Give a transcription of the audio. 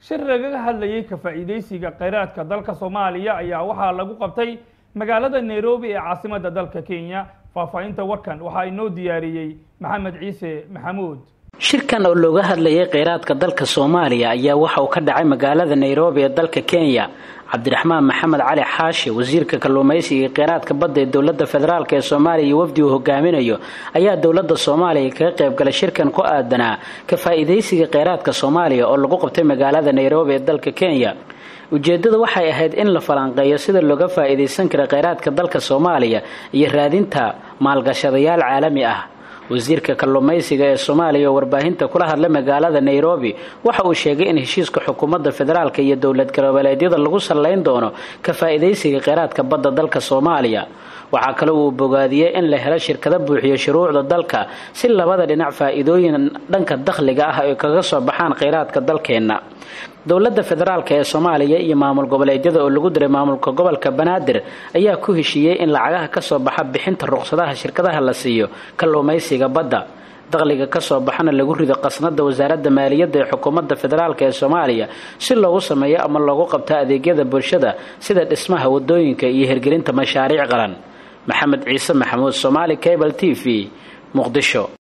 shir lagaga hadlayay ka faa'iidaysiga kheyraadka dalka soomaaliya ayaa waxaa lagu qabtay magaalada nairobi ee caasimadda dalka kenya faahfaahinta warkan waxaa inoo diyaariyey maxamed ciise maxamuud shirkan oo looga hadlayay kheyraadka dalka soomaaliya ayaa waxa uu ka dhacay magaalada nairobi ee dalka kenya cabdiraxmaan maxamed cali xaashi wasiirka kalluumaysiga iyo kheyraadka badda ee dowladda federaalk ee soomaaliya iyo wafdi uu hogaaminayo ayaa dowladda soomaaliya kaga qaybgalay shirkan ku aadanaa ka faa'iidaysiga kheyraadka soomaaliya oo lagu qabtay magaalada nairobi ee dalka kenya ujeeddada waxay ahayd in la falanqeeyo sida looga faa'iidaysan kara kheyraadka dalka soomaaliya iyo raadinta maalgashadayaal caalami ah wasiirka kalluumaysiga ee soomaaliya oo warbaahinta kula hadlay magaalada nairobi waxa uu sheegay in heshiiska xukuumadda federaalka iyo dowlad goboleedyada lagu sallayn doono ka faa'iidaysiga kheyraadka badda dalka soomaaliya waxaa kale uu bogaadiyey in la helo shirkado buuxiyo shuruucda dalka si labada dhinac faa'iidooyin dhanka dakhliga ah ay kaga soo baxaan kheyraadka dalkeenna dowladda federaalk ee soomaaliya iyo maamul goboleedyada oo lagu diray maamulka gobolka banaadir ayaa ku heshiiyey in lacagaha kasoo baxa bixinta ruqsadaha shirkadaha la siiyo kalluumaysiga badda dakhliga kasoo baxana lagu rido qasnada wasaaradda maaliyadda ee xukuumadda federaalk ee soomaaliya si loogu sameeyo ama loogu qabto adeegyada bulshada sida dhismaha wadooyinka iyo hirgelinta mashaariic qaran maxamed ciise maxamuud somaali cable t v muqdisho